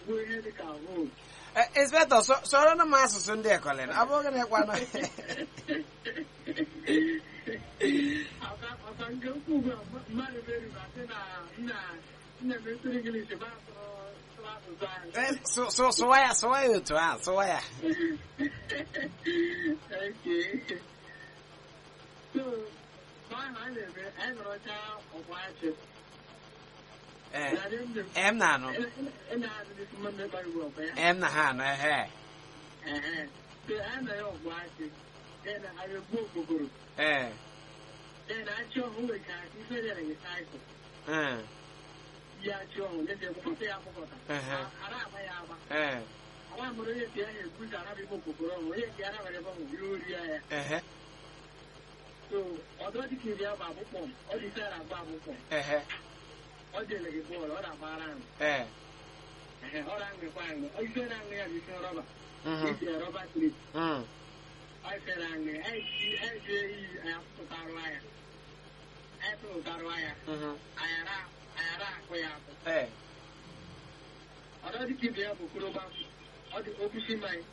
gbuo ihe dị ka votu Eh, inspector so- soro m asụsụ ndị ekọlịn ọ bụghị na ịkwanụ ọka ọka nke ukwu ugbu a mmadụ meri ma sị na nna nna m esiri English ma sụrụ sụrụ asụsụ anyị Eh, sụ- sụ- sụwa ya sụwa ya otu a sụwa ya Okay. So, mgbe ahụ a na-eme anyị nọrọcha ọgba achị Eh, na dị ndụ em na-anụ ị na-adịghị mma mmekpa iwu ọgba ya em na ha anụ ehe Ehe. So, anyị nọ ya ọgba achị ya na anyị egbu okpokoro eh ya na achị ọhụ nwere ka ife dị na saịkụl eh, ya achị ọhụ na-ete mkpọta ya akpọkọta Ehe. ara agba ya agba eh Ọwa mụrụ onye nke ya na-egbu ka ara bụ igbo okpokoro ọhụ onye nke ara nwere ebe ọhụ ihe ori ya ya ehe so ọdọ dịka iri agba agbụkpọm ọ dị ise agba agbụkpọm ehe ọ dịle gị bọọlụ ọ na-agbara ahụ eh Ehe, ọ na-aṅụkwa aṅụ ọ ife na-aṅụ ya bụ ise rọba mhm, isi ya rọba klip mm, ọ ife na-aṅụ ya eji eji eyi anyị tụtarụ ya anyị tụtarụ ya mhm, anyara anyara akụ ya akụ eh ọdọ dịka ibe ya bụ koroba ọ dị okwusi mmanya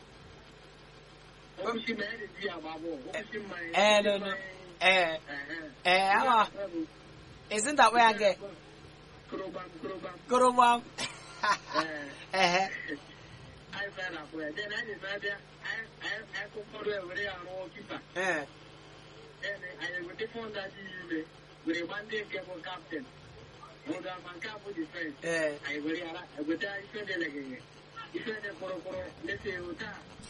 okwusi mmanya dị di ya agba bọọlụ okwusi mmanya Eh, no, no. eh eh awa isn't that way again korobam korobam korobam ee ehe anyị fere na akwụ ya then anyị na-abịa anyị anyị- anyị kụkọrọ ya were ya rụọ kipa eh then anyị eweta fọnda dị ime were gba ndị nke bụ kaptịn mụdụ ama nke a bụ difensi eh anyị were ya ra- eweta ife dị legịgị ife dị kpụrụkpụrụ lete ụta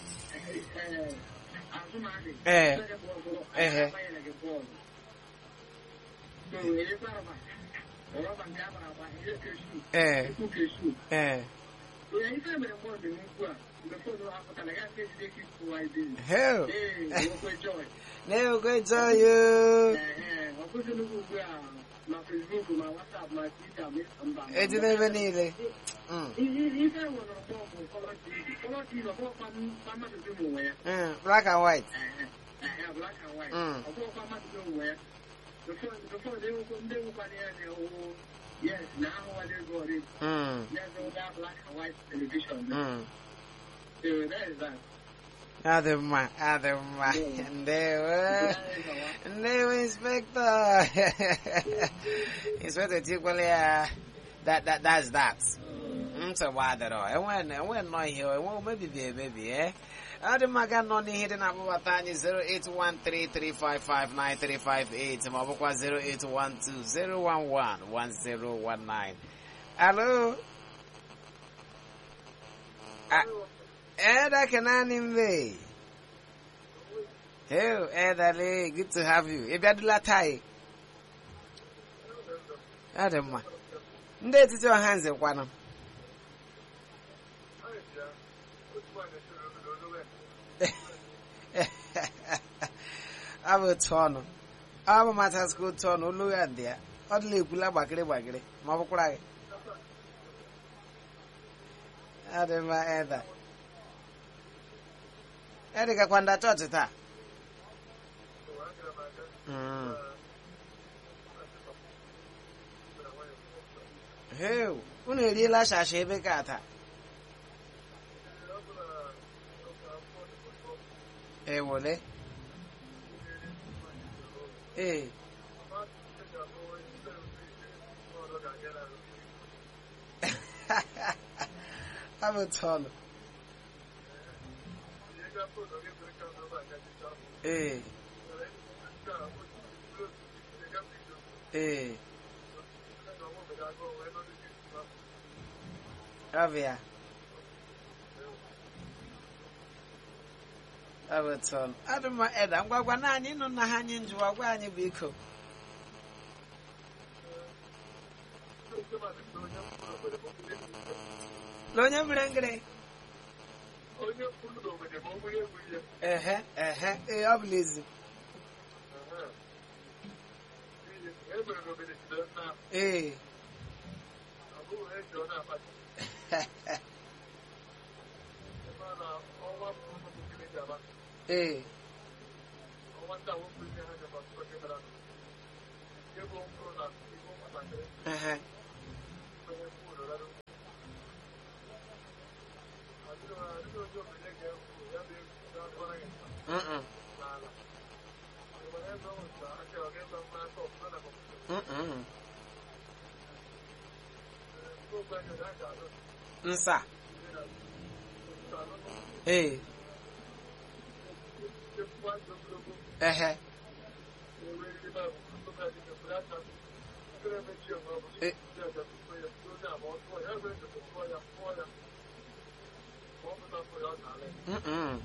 azụmadị Eh. ife dị kpụrụkpụrụ Ehe. anyị agbanyere gị bọọlụ so erekwa rọba rọba nke a gbara agba ihe kesu eh ekwu kesu eh onye ife mere mgbe ọ dị n'ukwu a mgbe fọdụ apụtara ya nke ejide ka ịkụwa ibe hell ee nwekwe joy never go tell you Ee, ọ bụghị nnukwu ugbu a ma Facebook ma WhatsApp ma Twitter ma mba eji n'ebe niile mm ihe ife nwere ọgbọ bụ Colour TV Colour TV ọgbọkwa mmadụ dị n'onwe ya mm black and white Ee, ee, black and white Mm. ọgbọkwa mmadụ dị n'onwe ya before ndị nwekwa ndị nwekwara ya na-ewu yes na ahụwala ego ọrịa mm ya na black and white television mm so that is that adị mma adị mma ndewo ndewo inspector inspector tikwala ya that that that's that nsogbu adịrọ enwe enwe nnọọ ihe enwe omebibi emebi eh ọ dị mma ga nọ n'ihe dị na-akpọbata anyị 08133559358 ma ọ bụkwa 08120111019 alo Ah, Eda Kenani Mbe. Hey, Eda Lee, good to have you. Ebe adụla tai. Ọ dị mma. Ndị etiti ọha nze kwanụ. Ọ bụ otu ọnụ. Ọ bụ matasị ka otu ọnụ olu ya dị ya. Ọ dịla ekwula gbakịrị gbakịrị ma ọ bụkwara gị. Ọ dị mma Eda. Eda gakwa nda chọọchị taa. Mm. Heu, unu eriela shasha ebe ka taa. Ewole. Ee. Abụ tọọlụ. Ee. Ee. Abịa. Abụ tọọlụ. Adị mma Eda, ngwagwa naanị ịnụ na ha anyị njụwa gwa anyị biko. Na onye mere ngịrị? onye kwuru n'obodo ma ọ bụrụ egwu ihe Ehe, ehe, ee, ọ bụla ezi. e mere n'obodo jide nna Ee. ọ bụghị eji ọ na-akpata ebe a na ọnwa mbụ ụmụ gịnị ji aba Ee. ọnwa ndị awụ mbụ ihe ha ji agbata oge gara aga ebe ọ mkpụrụ na igbo nwatakịrị Ehe. onye mkpụrụ rara Mm-mm. n'ala nwere ebe ọ nta aka ọ ga-ebe mma aka ọfụma na kọmputa Mm-mm. ndị ogbe anyị na-aga alụ nsa ndị na kọmputa alụ ee chekwukwa ndụ ogologo ehe na-eweriri ba ntụga dị n'okpuru aka nkere mechi onwe ọ bụ Eh. ndị ọja tupu ya onye abụọ tụọ ya ebe ntụtụ tụọ ya tụọ ya ma ọ pụta pụrụ ya ọ na-ala ya Mm-mm.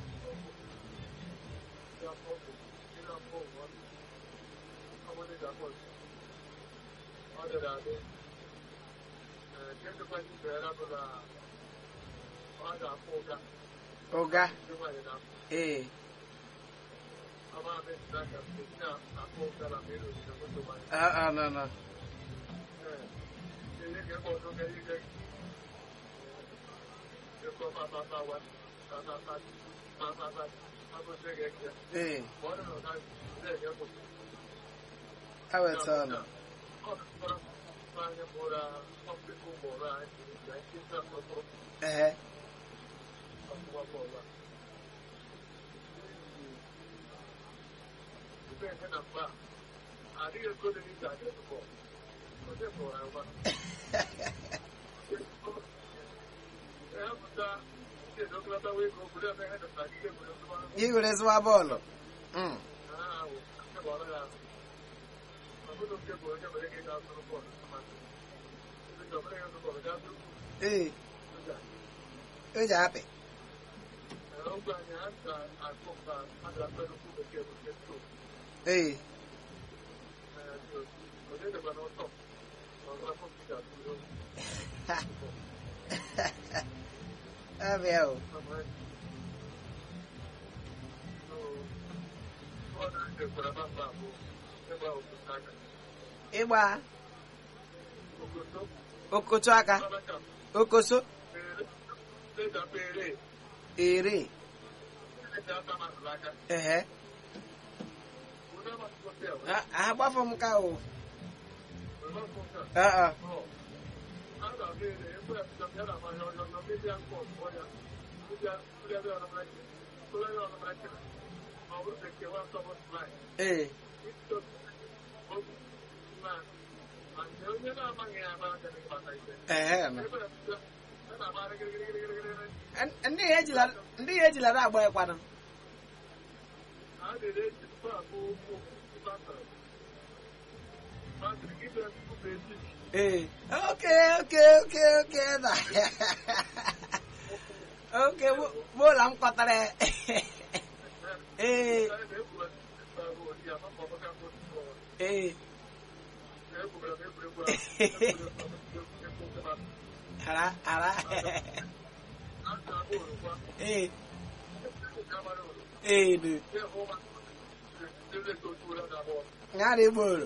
ya afọ bụ ndị na-afọ ụwa ọmụdé ga-afọ ọ dịrị adị ee kedụkwa ndị bere abụla ọ ga-afọ ụga ụga ndị nwaanyị na ee ama amịsịra ka ndị na-afọ ụga na mmiri ozugbo moto nwaanyị Ah, ah, no, no. ee ihe ga-ekpe ọzọ ga ihe ekwe papapa wa papapa papapa agụsị ga-eke ee ma ọ dị na ụda na-enye kwụsị awetọnụ ehe igwere ezigbo bọọlụ Mm. ee o ji apị ee abịa o ịgba okoto aka okoso ere ehe Ah, ah, gbafọ m ka o Ah, ah. ee ehe nọ. ndị ya ejila ndị ya ejila na-agba ịkwanụ ee oke oke oke oke na oke bụla m kọtara ya. ee ee hara hara ee ee du nyara igboro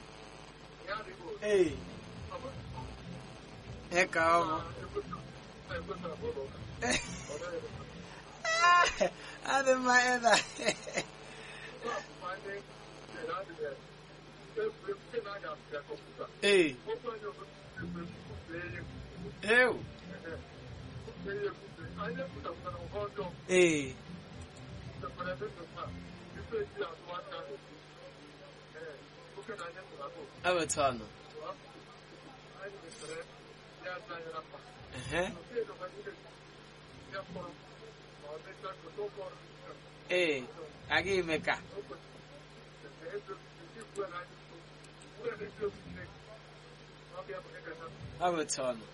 ee ịka ọgwụ adị mma ịda ee ewu ee ewetọnụ ehe ee aga ime ka ewetọnụ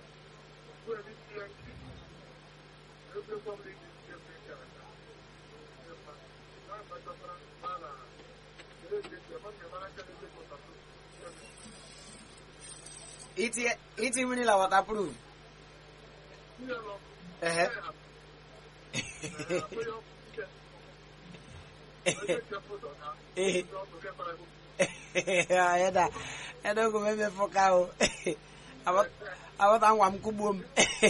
iti iti mmiri la waterproof ehe eda eda ogo meme foka o abata ngwa m kugbuo m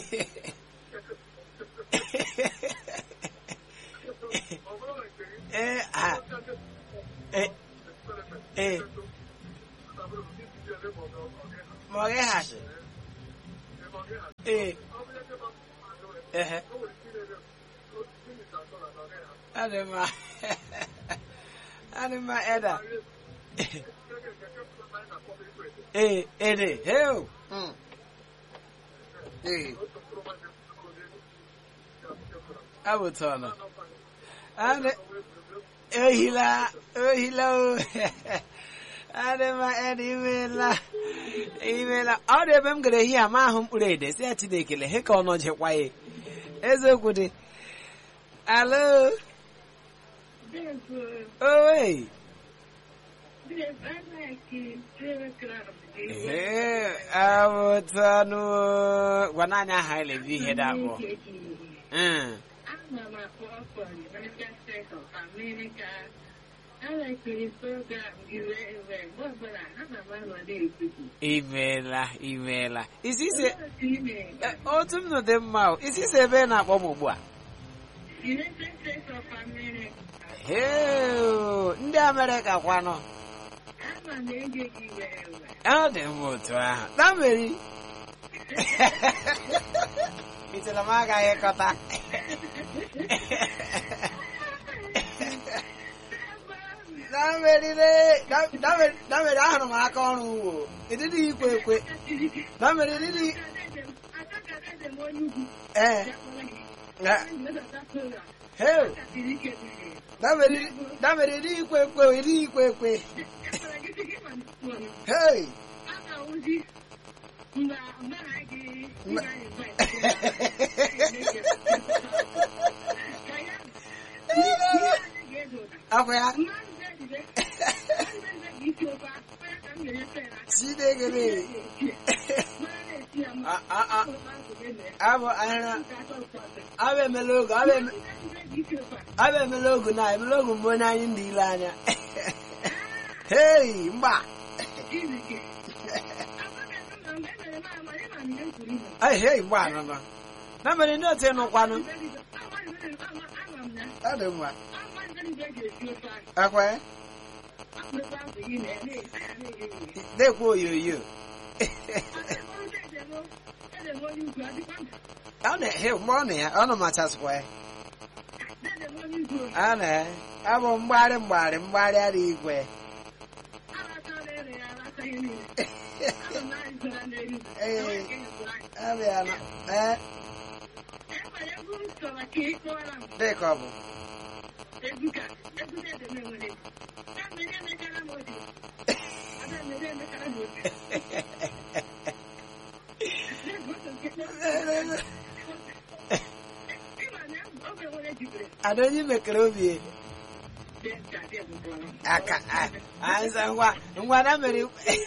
ee a ee ee ma ọ gịghachi ee ehe adị mma adị mma eda ee ede heo Mm. ee abụtọnụ adị ohila ohila o adị mma eda imeela imeela ọ dị ebe m gara ehi ama ahụ mkpụrụ ede si ya chidekele he ka ọ nọjekwa ya eziokwu dị alo owe ee abụtanụ gwana anyị aha elevi ihe dị abụọ Mm. imeela imeela isi ise eh, otu m nọ dị mma o isi ise ebe ị na-akpọ m ugbu a Heo, ndị amerịka kwanụ ọ dị m otu ahụ na meri itela m agaghị kọta na meri na meri ahụrụ m aka ọrụ uwo ịdịdị ikwe ekwe na meri ịdịdị ee na- heo na meri na meri ịdị ikwe ekwe ịdị ikwe ekwe hei akwa ya chineke ne A- a- a- abụ ahịra abụ emela ogu abụ eme- abụ emela ogu na emela ogu mbụ onye anyị ndị ile anya hei mgba ai hei mgba nọ nọ na mere ndị otu ịnụkwanụ ọ dị mma akwa ya na-ekwe oyoyo ọ na-ehe mgbe ọ na ya ọ nọ machasịkwa ya a na abụ mgbagharị mgbagharị mgbagharị ara igwe abịa na ee dịka ọ bụ ada onye mekere obi aka anza ngwa ngwa na mere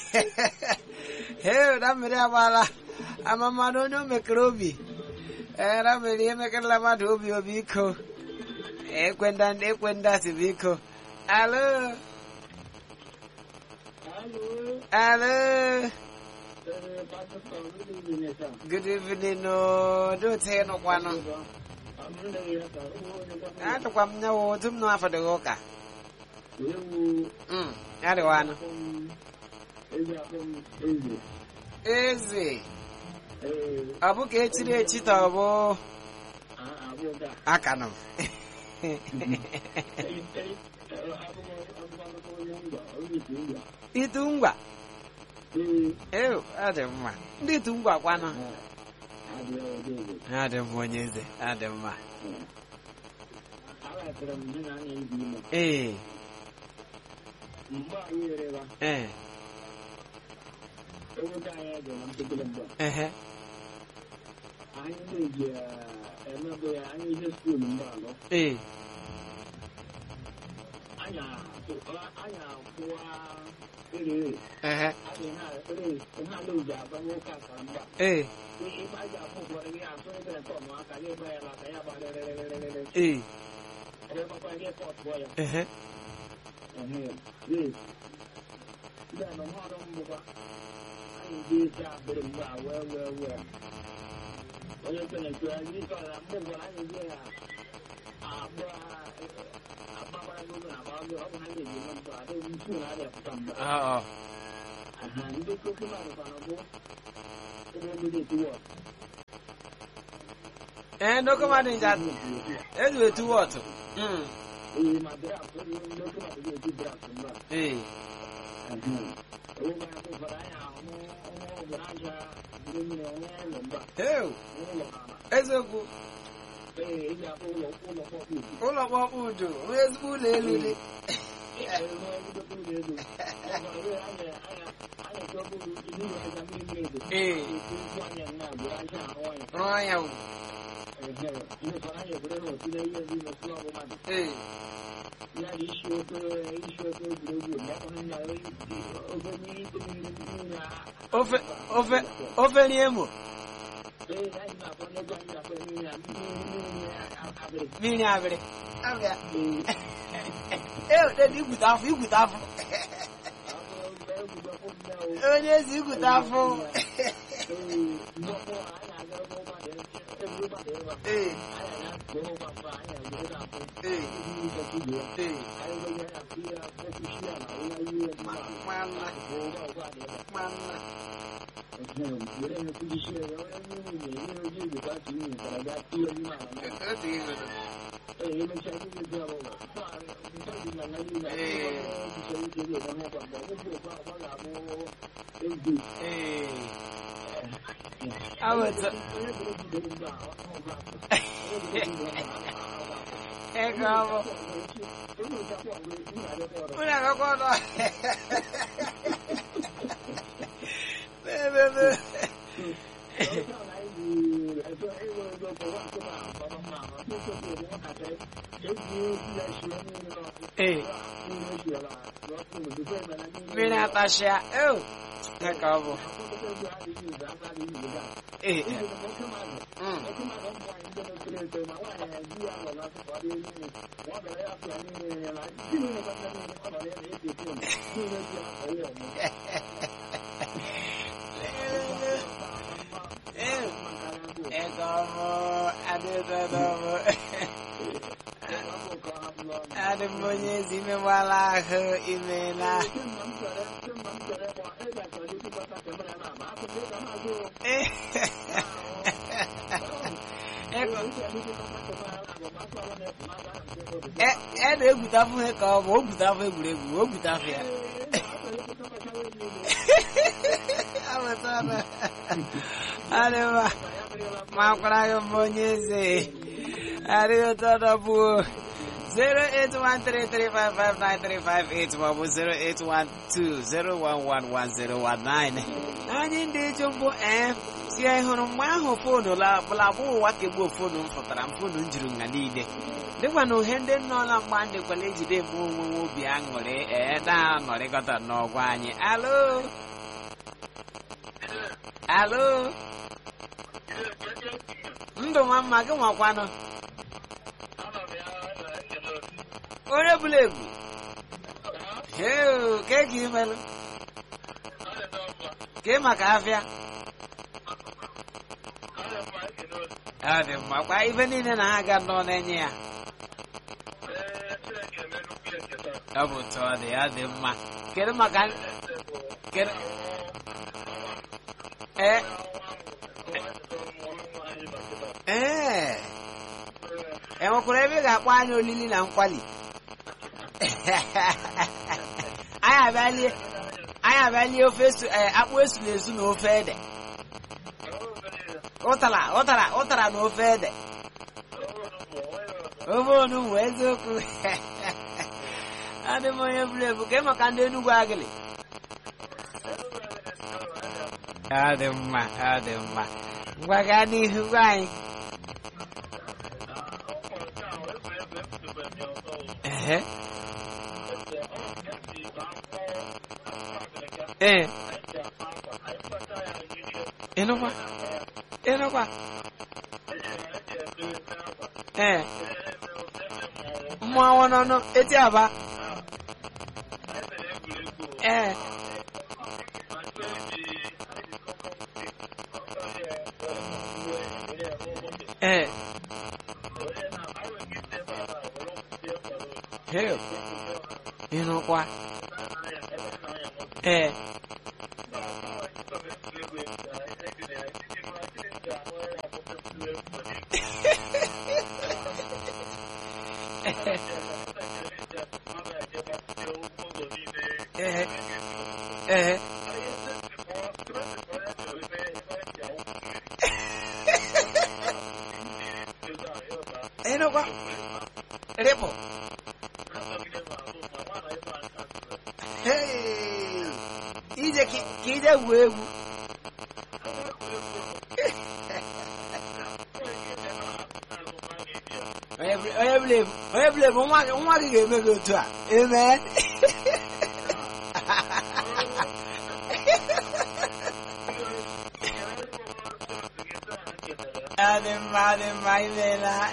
he na mere agbala ama mmadụ onye o mekere obi ee na mere ihe mekerela mmadụ obi obi iko ekwenda ekwenda si biko alo alo good evening no do te no kwano atụkwa m nyawo otu m nọ afọ dịghị ụka Mm, ya dịwanụ eze ọ bụ ka echiri echi ta ọ bụ aka nọ itu ngwa ew adị mma ndị itu ngwa kwanụ adị mma onye eze adị mma ee ee ehe ee ehe ee ee ehe ọ ee ndokọ mmadụ nja ezu etu wọtụ Mm. ee ma draft onye ndị oke mmadụ ga-eji draft mba ee oge akụ fara anya ahụ ọnwa ọbụla aja ndị mmiri ọnwa ụlọ mba heu ụlọ ala eziokwu ee eji akpọ ụlọ ụlọ kpọkpụ ụlọ kpọkpụ udo onye ezigbo ụlọ elu dị ee rụọ ya wu ee ofe ofe ofe n'emo mmiri abịrị abịa ee odede igwute afọ igwute afọ onye ezi igwute afọ ee ee ee manna manna otu igodo ee awụta ego ọbụ unu agakwa ọnụ na-ememe ee mmiri atashịa eo ego ọbụ ee mm. Ee, ego ọbụ adịdodo ọbụ adị m onye ezi imewala ahụ imela ee ego e e na-egwutafụ ha ka ọ bụ o gwutafụ egwuregwu o gwutafụ ya amatana adịma makwara gị mma onye eze adịghị ụtọ ọdọbụ 08133559358 maọbụ 08120111019 anyị ndị ịjụ mbụ ee si anyị hụrụ mgbe ahụ fonu labụ ụwa kegbuo fonu m fụtara m fonu m juru nga niile dịkwa na uhe ndị nnọọla mgba ndịkwala ejide mụ onwe nwe obi aṅụrị ee na-anọrịkọta n'ọgwa anyị alo alo ndụ nwa mma gị nwakwanụ onye bụla ebu heo ke ka imelụ ke maka afịa ọ dị mma kwa ife niile na ha ga nọ na-enye ya ọ bụ tụ ọ dị ọ dị mma kedu maka kedu ee ee enwekwara ebe ị ga-akpọ anya olili na nkwali anyị abịalie anyị abịalie ofe esu- eh, akpụ esuru esu na ofe ede ụtara ụtara ụtara na ofe ede ofe onugbu eziokwu adị m onye buru ebu ke maka ndị enugwu agịlị ọ dị mma ọ dị mma ngwa gaa n'ihu gwa anyị ehe ee ịnụkwa ịnụkwa ee mmụọ n'ọnụ eti aba ee ee Hell. ịnụkwa ee kwa rịpụ Hey! ije ka ka ije gwuo egwu onye bụla onye bụla ebu onye bụla ebu nwa gị nwa gị ga-eme gị otu a amen adị mma adị mma imeela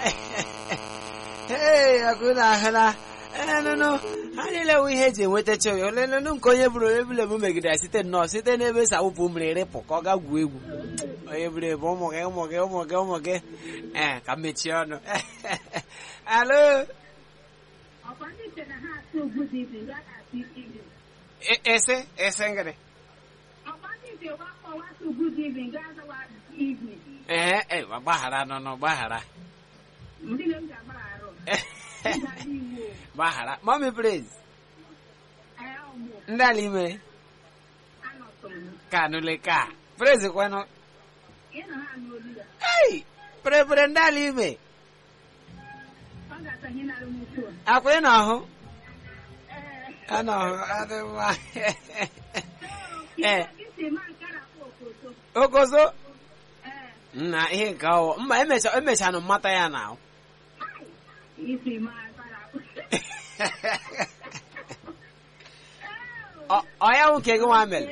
ee ọkụ na ahụla enụnụ ha niile wụ ihe eji enwetacha oyi olenụnụ nke onye bụrụ onye bụla ebu megidere site nnọọ site n'ebe esi awụpụ mmiri rịpụ ka ọ ga gwuo egwu onye bụrụ ebu ụmụ gị ụmụ gị ụmụ gị ụmụ gị ee ka m mechie ọnụ alo ọkwa ndị che na ha atụ ugwu dị ibe ya na-atụ ibe E- ese ese ngịrị ọkwa ndị che wakpọ watụ ugwu dị ibe ga azawa ibe ee ee gbaghara nọ nọ gbaghara ndị na m ga-agbara arụ ịdara iwu gbaghara mami praise ee ọmụ ndị ala ime anọtụ m ka nụle ka praise kwenụ ị na ha n'olu ya ei pere pere ndị ala ime ọ ga-atanye narị m uchu akwa ị n'ọhụ ee a n'ọhụ adị mma ee isi ma nkara kpọ okoto okozo ee nna ihe nke ọwụ mma emecha emechanụ mmata ya na ahụ isi ma nkara kpọ Ọ- ọ ya nwoke gị nwa mere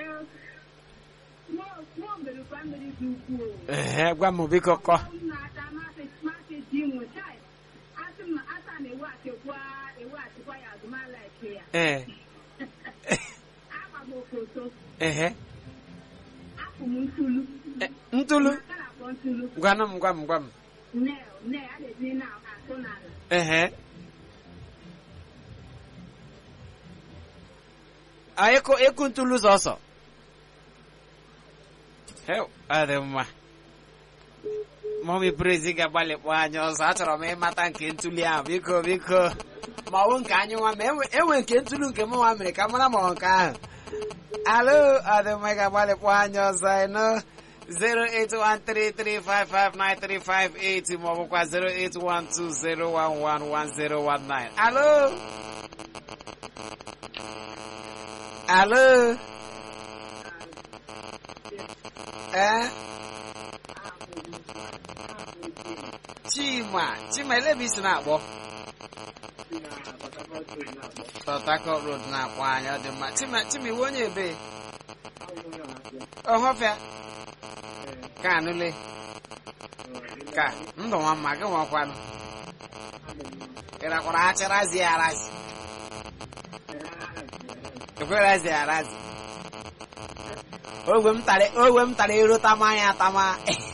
nwa omerikwa mmiri dị ukwuu ehe gwa m biko kọ m na-ata masị masị ji nweta asị m asa na eweghachikwa eweghachikwa ya azụmala eke ya ee agba m okoto ehe apụ m ntulu E, ntụlu akara akpọ ntulu gwanụ m gwa m gwa m nel nel a na-etinye na atụ n'ala ehe a ịkụ ịkụ ntụlu sọsọ Heu, ọ dị mma mọmi prezi ga-agbalị kpọọ anya ọzọ achọrọ m ịmata nke ntuli ahụ biko biko ma ọ bụ nke anyị nwa ma enwe enwe nke ntulu nke mụ nwa mere ka m mara ma ọ nke ahụ alo ọ dị mma ị ga-agbalị kpọọ anya ọzọ ịnụ 08133559358 ma ọ bụkwa 08120111019 alo alo ee chima chima elebi isi na-akpọ Port Harcourt Road na-akpọ anya ọ dị mma chima chima iwe onye ebe ọhọfịa ka anụle ka ndụ nwa mma gị nwakwanụ ịrakwara achịrazi ya arazi ekwerazi ya arazi ogwe m tara ogwe m tara ero tama ya atama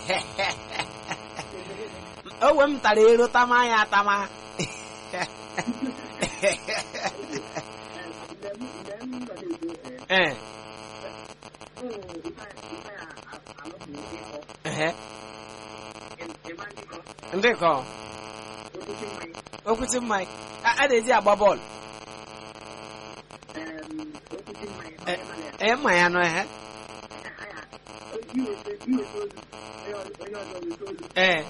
ogwe m tara ero tama ya atama ee ehe ndị kọ okwuchi mmanya a a na-eji agba bọọlụ ee mmanya nọ ehe ee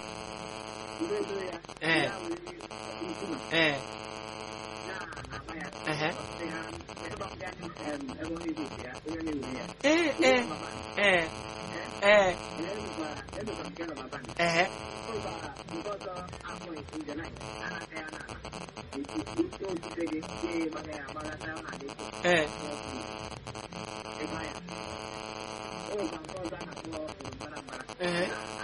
ee ee ehe ee ee ee ee ehe ee ehe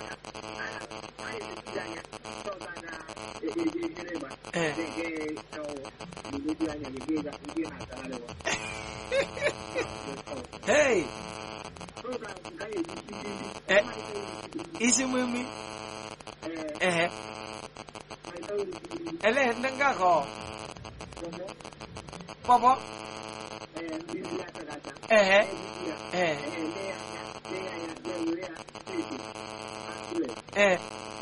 ee hey Eh, isi mimi ehe ele ndị nga kọ pọpọ ehe ee ee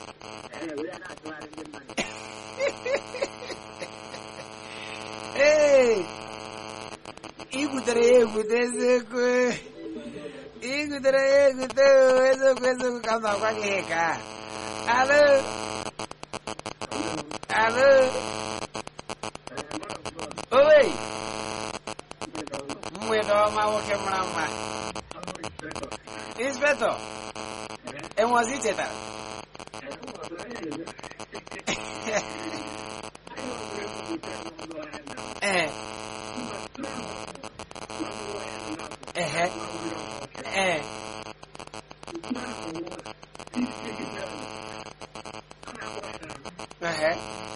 ee igwutere ya egwute eziokwu igwutere ya egwute o, eziokwu eziokwu ka m na-agwa gị ihe ka alo Alo. Owe. Mgbede ọma nwoke mara mma. Inspector. Enwezi chetara. Eh. Ehe. Eh. Ehe.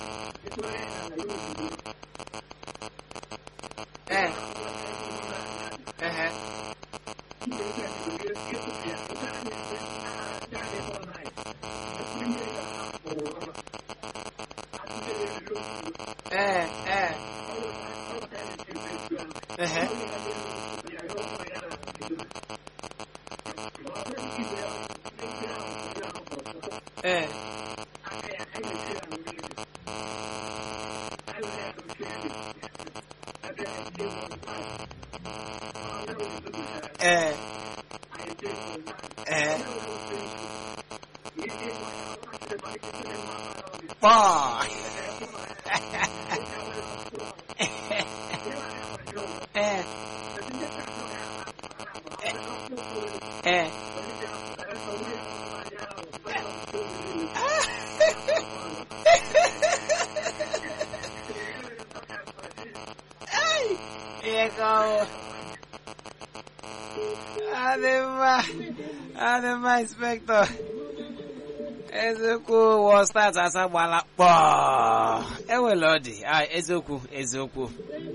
Eh. Ehe. Eh, eh. Ehe. Eh. Eh. Eh. Boy. eh. Eh. Ego. Además, además, inspector. eziokwu wọ start asa gbala kpọọ ewele ọ dị ah, eziokwu eziokwu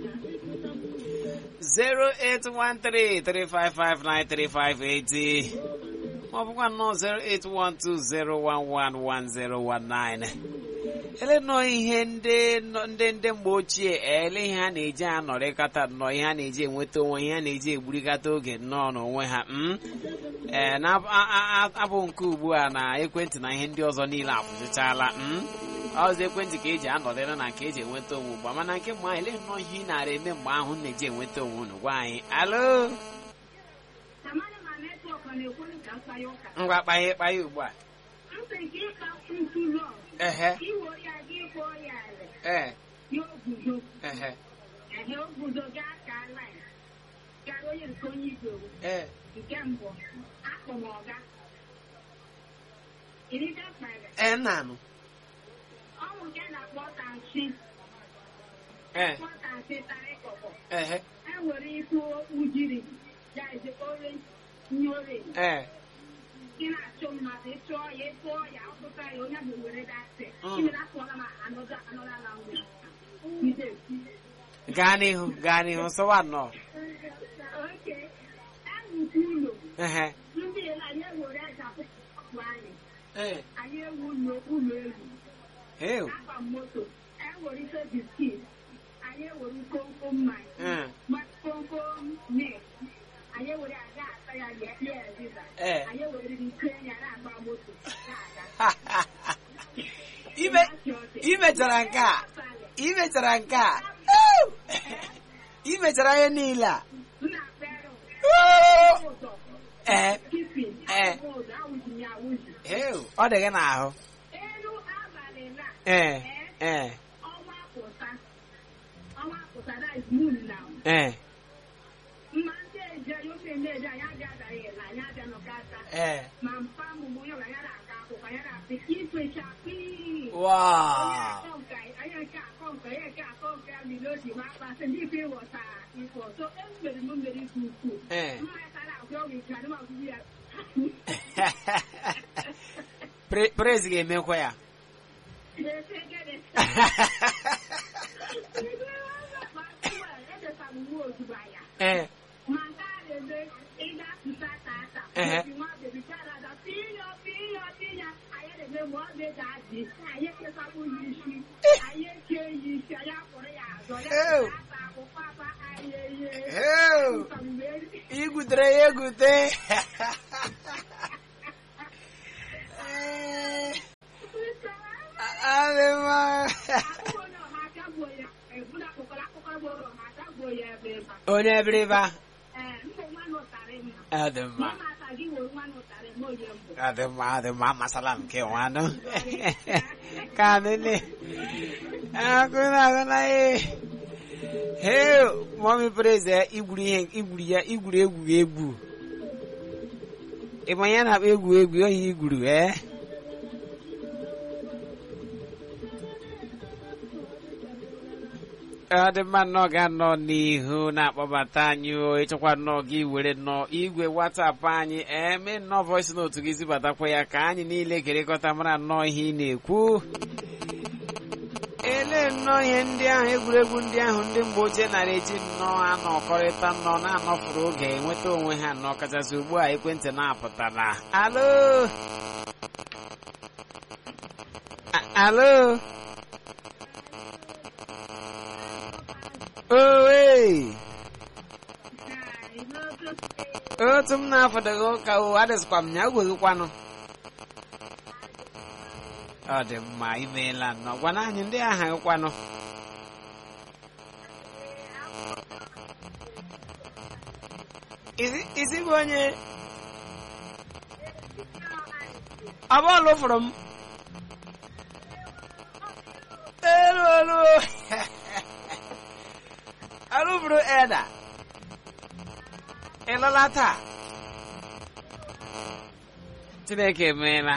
08133559358 ma ọ bụkwa nnọọ 08120111019 ele nọ ihe ndị nọ- ndị ndị mgbe ochie ele ihe a na-eji anọrịkata nnọọ ihe a na-eji enweta onwe ihe a na-eji egburikata oge nnọọ n'onwe ha mm? ee na abụ nke ugbu a na ekwentị na ihe ndị ọzọ niile akwụsịchala mm? ọzọ ekwentị ka eji anọdịrị na nke eji enweta onwe ugbu a mana nke mgbe ahụ ele nnọọ ihe ị nara eme mgbe ahụ na-eji enweta onwe unu gwa anyị alo Amana ma netwọk ọ na-ekwu ka mkpanye ụka. ngwa kpanye kpanye ugbu a Ntị nke ịka ntụlọ ehe iwere ya gị kwụọ ya ala ee ya oguzo ehe ehe oguzo gaa ka lain gara onye nke onye igwe ee nke mbụ akpọ m ọga irite mkpere ee nnanụ ọnwụ nke a na-akpọ tansi ee kpọ tansi tarị kọkọ ehe enwere ikwu ujiri ya eze orange nye orange ee ị na-achụ mmadụ ịchụọ ya ịtụọ ya ọtụta ya onye bụ were dasị Mm. imere akpọla ma anọda anọda na nwe ide gaa n'ihu gaa n'ihu sọwa nnọọ oke ewukwu ụlọ ehe ndị ele anyị ewere aja ọkpụ anyị ee anyị ewu ụlọ ụlọ elu heu akpa moto ewere ife biskit anyị ewere komkom mmanya ee ma komkom net anyị ewere aga ata ya ya ya eziza ee anyị ewere ike ya na-agba moto na-aga ime imechara nke a imechara nke a Ew! imechara ihe niile a nna pere Oo! ụzọ ee kipin Eh. ụzọ awụzi ya awụzi heu ọ dị gị n'ahụ elu abalị na ee ee ọnwa pụta ọnwa pụta that is moon now ee mma ndị eje ofe ndị eje anyị abịa adaghị ele anyị abịa nọkata ee ma mpa mụmụ ya ya na-aka akwụkwọ ya na-asị ifecha pii onye wow akọ nka onye nke akọ nka onye nke akọ nka mmiri oji ma akpasị ndị ife ịghọtara ifo so emere m mmeri nke ukwuu ee mmanya tara agwa ọgwụ ike adịm agwụgwụ ya Pre- praise ga-emekwa ya na-efe gịnị edeta m nwa ozugbo ya ee ma nke a na-eme ịga tụta tata Ehe. obi nwa bebi charaza piyo piyo piya anyị na-eme ma ọ na-ede adị anyị ekesapụ ya isi anyị eke ya isi anyị akpọrọ ya azọ ya Ew. ata akwụkwọ aba anyị eye heu Mgbe- igwutere ya egwute Ee, adị mma Akụkọ onye ọha aka gbuo ya ebula akụkọ akụkọ gboro ọha aka gbuo ya ebe ịba onye ebiriba ee mgbe nwa nụtarị mma ọ dị mma mma ata gị were nwa nụtarị m onye mbụ Adị mma adị mma masala nke nwanụ ka nene akụna akụna ye he mọmi preze igwuru ihe igwuru ya igwuru egwu egwu ịma ya na-akpa egwu egwu oyi igwuru ee ọ dị mma nnọọ ga-anọ n'ihu na-akpọbata anyị o ịchọkwa nnọọ gị were nnọọ igwe watapụ anyị eme nnọọ voice note gị zibatakwa ya ka anyị niile kerịkọta mara nnọọ ihe ị na-ekwu ele nnọọ ihe ndị ahụ egwuregwu ndị ahụ ndị mgbe ochie nara eji nnọọ anọkọrịta nnọọ na-anọfụrụ oge enweta onwe ha nnọọ kachasị ugbu a ekwentị na-apụtala alo A- alo owe otu m na-afọdụghị ụka o adịsịkwa m ya gweghịkwanụ ọ dị mma imeela nnọọ gwana anyị ndị aha gịkwanụ Isi- isi bụ onye ọ bọọlụ fụrụ m elu elu alụburu eda ịlụla taa chineke emeela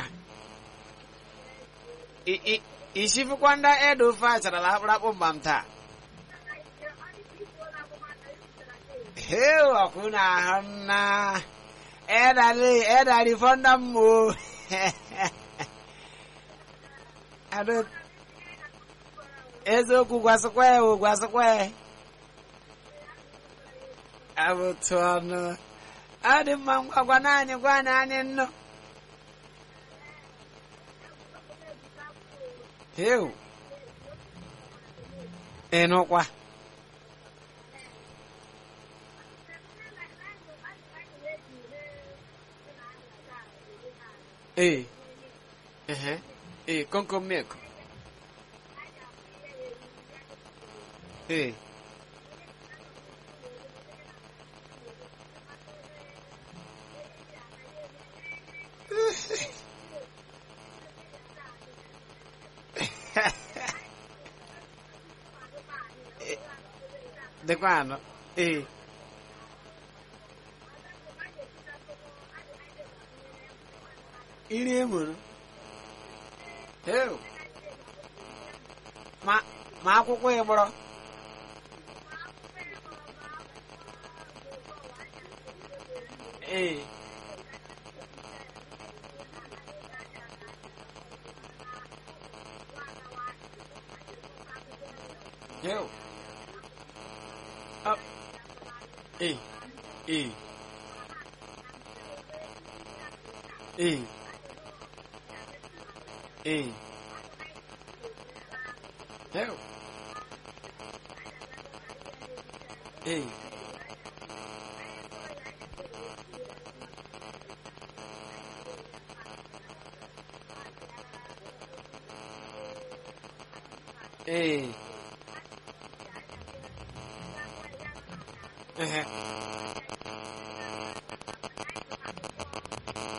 I- i- ishifukwa ndị eda ofe acharala akpụrụakpụ mba m taa heu ọkwụna ahụ nna edali edali fọnda mmụọ Ado eziokwu gwasịkwa ya o gwasịkwa ya abụtụ ọnụ ọ dị mma ngwa gwa naanị gwa naanị nnụ heu ịnụkwa ee ehe ee komkom milk ee dịkwa anọ ee iri emuru heu ma ma akwụkwọ ịgbọrọ ee heu Up. Ee. Ee. Ee. Ee. Heu. Ee. Ee. Ehe.